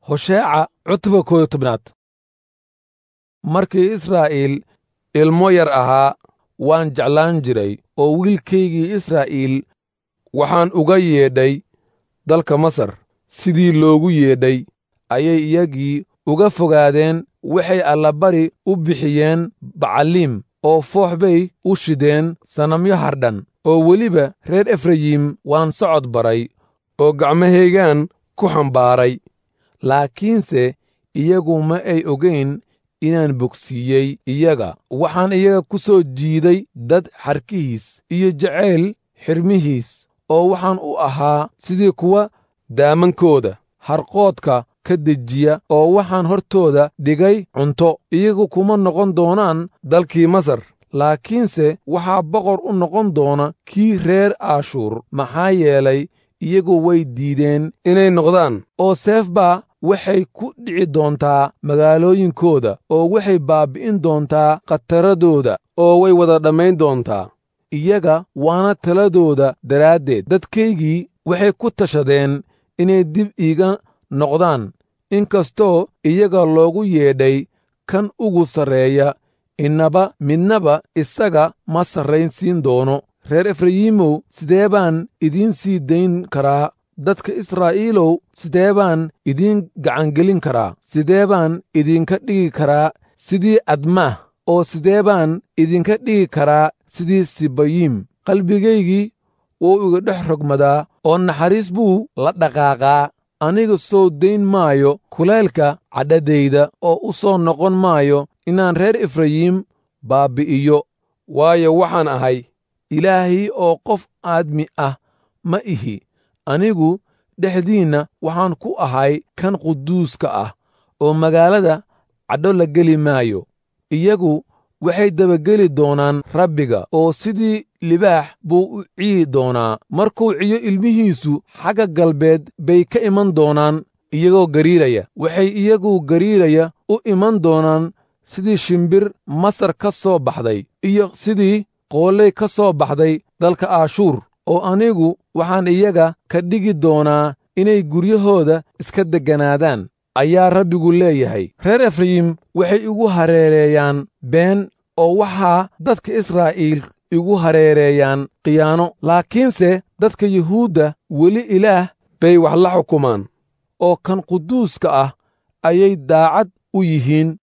hosheeca cutba kooyo tobnaad markii israa'iil ilmo yar ahaa waan jeclaan jiray oo wiilkaygii israa'iil waxaan uga yeedhay dalka masar sidii loogu yeedhay ayay iyagii uga fogaadeen waxay allabari u bixiyeen bacaliim oo foox bay u shideen sanamyo hardhan oo weliba reer efrayim waan socod baray oo gacmahaygaan ku xambaaray laakiinse iyagu ma ay ogayn inaan bogsiiyey iyaga waxaan iyaga ku soo jiiday dad xarkihiis iyo jacayl xirmihiis oo waxaan u ahaa sidii kuwa daamankooda harqoodka ka dejiya oo waxaan hortooda dhigay cunto iyagu kuma noqon doonaan dalkii masar laakiinse waxaa boqor u noqon doona kii reer aashuur maxaa yeelay iyagu way diideen inay noqdaan oo seef baa waxay ku dhici doontaa magaalooyinkooda oo waxay baabbi'in doontaa khataradooda oo way wada dhammayn doontaa iyaga waana taladooda daraaddeed dadkaygii waxay ku tashadeen inay dib iiga noqdaan inkastoo iyaga loogu yeedhay kan ugu sarreeya innaba midnaba isaga ma sarraynsiin doono reer efrayiimow sidee baan idiin sii dayn karaa dadka israa'iilow sidee baan idiin gacangelin karaa sidee baan idinka dhigi karaa sidii admaah oo sidee baan idinka dhigi karaa sidii sibayiim qalbigaygii wuu iga dhex rogmadaa oo naxariis buu la dhaqaaqaa aniga soo dayn maayo kulaylka cadhadayda oo u soo noqon maayo inaan reer efrayiim baabbi'iyo waayo waxaan ahay ilaahay oo qof aadmi ah ma ihi anigu dhexdiinna waxaan ku ahay kan quduuska ah oo magaalada cadho la geli maayo iyagu waxay dabageli doonaan rabbiga oo sidii libaax buu u ciyi doonaa markuu ciyo ilmihiisu xagga galbeed bay ka iman doonaan iyagoo gariiraya waxay iyagu gariiraya u iman doonaan sidii shimbir masar ka soo baxday iyo sidii qoolley ka soo baxday dalka aashuur oo anigu waxaan iyaga ka dhigi doonaa inay guryahooda iska degganaadaan ayaa rabbigu leeyahay reer efrayim waxay igu hareereeyaan been oo waxaa dadka israa'iil igu hareereeyaan khiyaano laakiinse dadka yuhuudda weli ilaah bay wax la xukumaan oo kan quduuska ah ayay daacad u yihiin